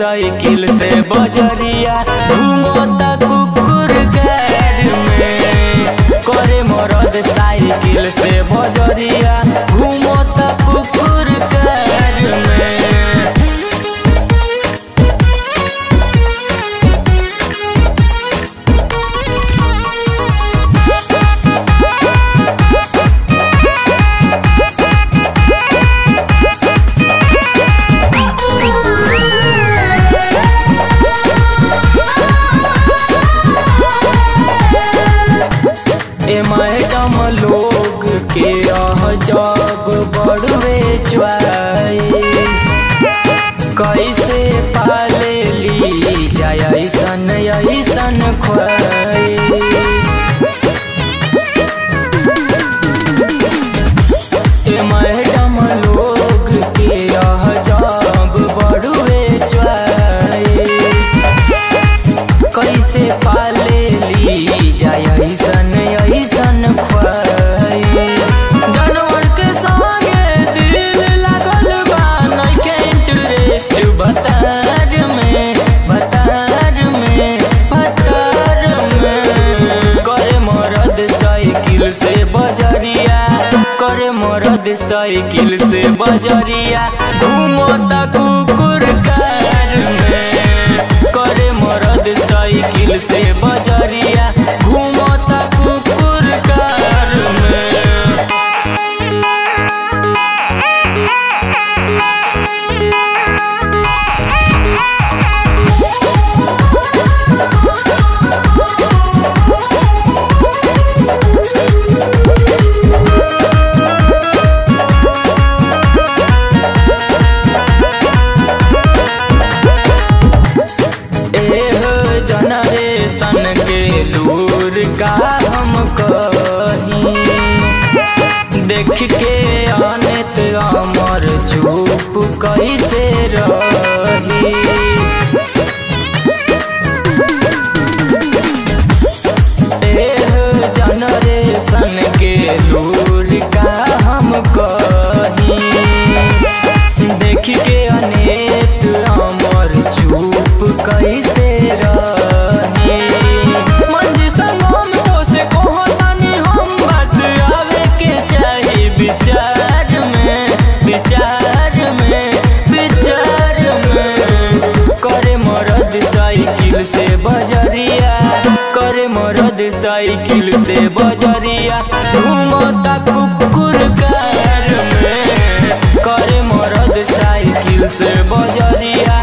cycle से बजरिया घूमता कुकुर गार में करे मरद साइकिल से बजरिया घूमता कुकुर गार में ए मैडम लोग के रह जब बड़वे च्वाइस कैसे पाले ली जाय ऐसन ऐसन ख्वाइस ए मैडम लोग के रह जब बड़वे च्वाइस कैसे पाले ली जाय ऐसन ऐसन ख्वाइश जानवर के संगे दिल लागल बा नइखे इंटरेस्ट बतार में बतार में बतार में करे मरद साइकिल से बजरिया करे मरद साइकिल से बजरिया घूमता कुकुर कार में करे मरद साइकिल से बजरिया घूमता कुकुर कार में एह जनरेशन के लूर का हम कही देख के अनित अमर चुप कैसे रही एह जनरेशन के लूर का हम कही देख के अनेक अमर चुप कैसे रही मंजी संगम तो से कहो तनी हम बात आवे के चाही विचार में विचार में विचार में करे मरद साइकिल से बजरिया करे मरद साइकिल से बजरिया घूमता कुकुर कार में करे मरद साइकिल से बजरिया